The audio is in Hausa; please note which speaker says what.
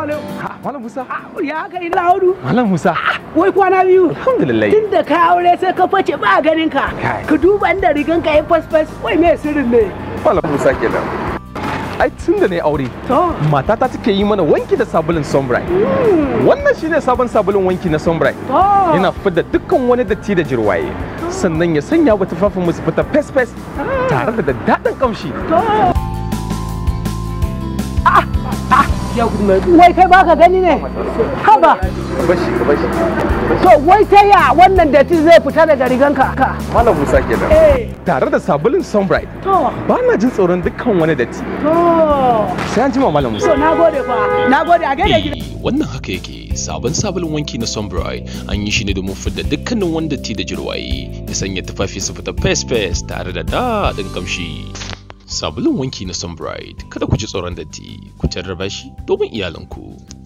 Speaker 1: alaikum.
Speaker 2: Ha, Malam Musa.
Speaker 1: Ya haka ina hudu.
Speaker 2: Malam Musa.
Speaker 1: Wai kwana biyu.
Speaker 2: Alhamdulillah.
Speaker 1: Tun da ka aure sai ka face ba ganin ka.
Speaker 2: Kai.
Speaker 1: Ka duba inda rigan ka ya fasfas. Wai me sirrin ne?
Speaker 2: Malam Musa kenan. Ai tun da na yi aure,
Speaker 1: To.
Speaker 2: matata take yi mana wanki da sabulun Sunbright. Wannan shine sabon sabulun wanki na Sunbright.
Speaker 1: To.
Speaker 2: Yana fidda dukkan wani datti da jirwaye. Sannan ya sanya wa tufafin mu su fita fes fes tare da daddaɗin kamshi.
Speaker 1: To. Ah, ah, ya gudu mai. Wai kai baka gani ne? Haba.
Speaker 2: Bashi, bashi.
Speaker 1: To wai ta ya wannan datti zai fita daga riganka? Ka.
Speaker 2: Malam Musa kenan.
Speaker 1: Eh.
Speaker 2: Tare da sabulun Sunbright,
Speaker 1: To.
Speaker 2: ba na jin tsoron dukkan wani datti.
Speaker 1: To.
Speaker 2: Sai an jima Malam Musa.
Speaker 1: So na gode fa. Na gode a gaida gida.
Speaker 3: Eh, wannan haka yake sabon sabulun wanki na Sunbright an yi shi ne domin fidda dukkanin wani datti da jirwaye ya sanya tufafi su fita fes fes tare da daɗin kamshi. Sabulun wanki na Sunbright kada ku ji tsoron datti ku jarraba shi domin iyalanku.